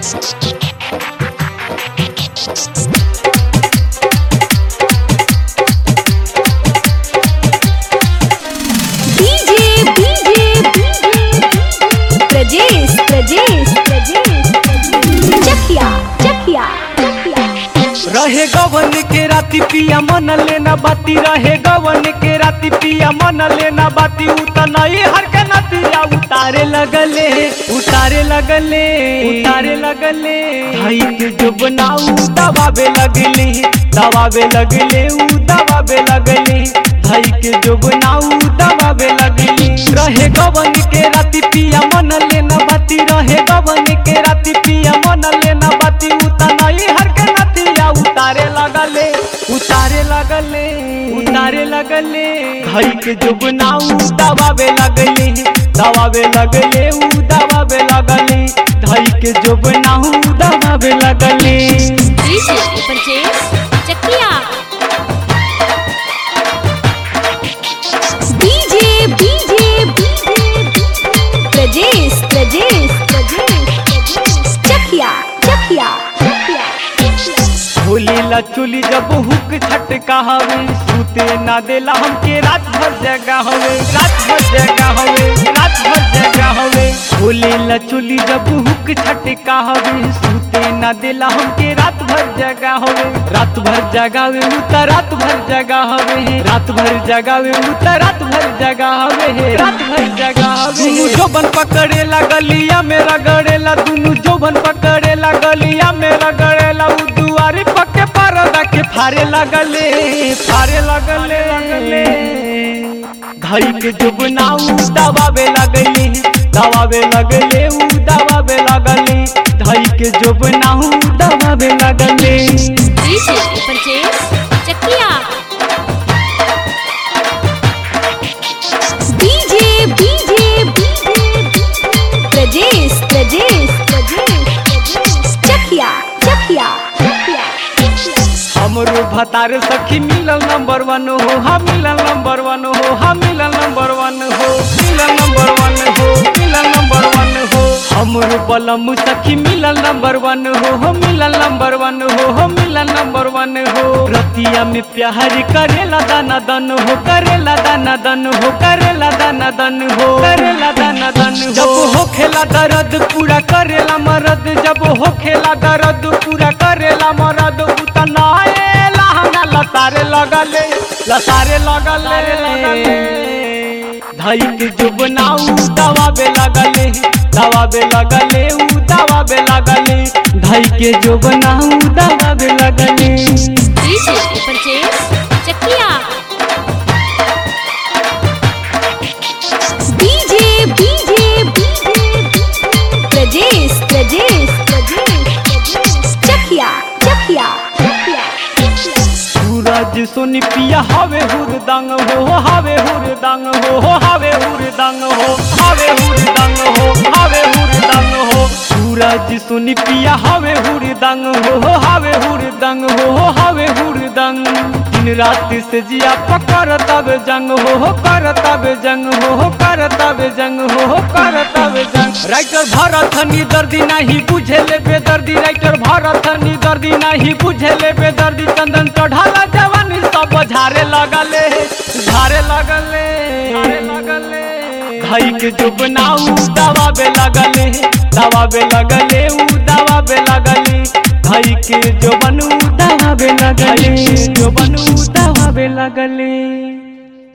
DJ DJ Prajesh Prajesh Prajesh Chakiya Chakiya Chakiya रहे गवन के राती पिया मन लेना बाती रहे गवन के राती पिया मन लेना बाती उतनई हर के नतिया उतारे लगले उतारे लगले उतारे लगले भाई के जो बनाऊ दबावे लगले दबावे लगले ऊ दबावे लगले भाई के जो बनाऊ दबावे लगले रहे गवन के राती पिया मन लेना बाती रहे गवन के राती पिया मन लेना बाती उतनई हर के नतिया उतारे लगले उतारे लगले उतारे लगले भाई के जो बनाऊ दबावे लगले दबावे लगले ऊ दबावे लगले भाई के जो बनाऊ दबावे लगले DJ Prajesh Chakiya DJ DJ Prajesh Prajesh Prajesh Chakiya Chakiya Chakiya Holi ला चुली जब हुक छटका हवे सूते ना देला हमके रात भर जगा हवे रात भर जगा हवे रात भर जगा हवे होली ला चुली जब हुक छटका हवे सूते ना देला हमके रात भर जगा हवे रात भर जगावे उता रात भर जगा हवे रात भर जगावे उता रात भर जगा हवे रात भर जगा हवे दुनु जोबन पकड़ेला गलिया में रगड़ेला दुनु जोबन पकड़ेला गलिया में रगड़ेला उ दुआरी पक्के परदा के फारे लगले फारे लगले लगले घड़ी के जो बनाऊ दबावे लगले दबावे लगले उ दबावे लगले धई के जो बनाऊ दबावे लगले DJ Prajesh Chakiya DJ DJ Prajesh Prajesh Prajesh Chakiya Chakiya Chakiya हमरो भतार सखी मिलल नंबर वन हो हम मिलल नंबर वन हो हम मिलल नंबर वन हो मिलल नंबर वन हो मिलल नंबर वन हो हमरो बलम सखी मिलल नंबर वन हो हम मिलल नंबर वन हो हम मिलल नंबर वन हो रतिया में प्यार करेला दाना दन हो करेला दाना दन हो करेला दाना दन हो करेला दाना दन हो जब हो खेला दर्द पूरा करेला मरद जब हो खेला दर्द पूरा करेला मरद उतना लहंगा लतारे लगले लतारे लगले धई के जो बनाऊ दबावे लगले दबावे लगले ऊ दबावे लगले धई के जो बनाऊ दबावे लगले DJ Prajesh Chakiya DJ DJ Prajesh Prajesh Prajesh Chakiya Chakiya Chakiya Suraj Soni पिया हवे हुरदंग हो हवे हुरदंग हो हवे हुरदंग हो हवे हुरदंग हो हवे हुरदंग हो सूरज सोनी पिया हवे हुरदंग हो हवे हुरदंग हो हवे हुरदंग दिन रात से जिया पकर तब जंग हो कर तब जंग हो कर तब जंग हो कर तब जंग राइटर भरत नी दर्दी नहीं बुझे ले बेदर्दी राइटर भरत नी दर्दी नहीं बुझे ले बेदर्दी चंदन चढ़ाला जवानी सब झारे लगले झारे लगले झारे लगले भाई के जो बनाऊ दबावे लगले दबावे लगले ऊ दबावे लगले भाई के जो बनू दबावे लगले जो बनू दबावे लगले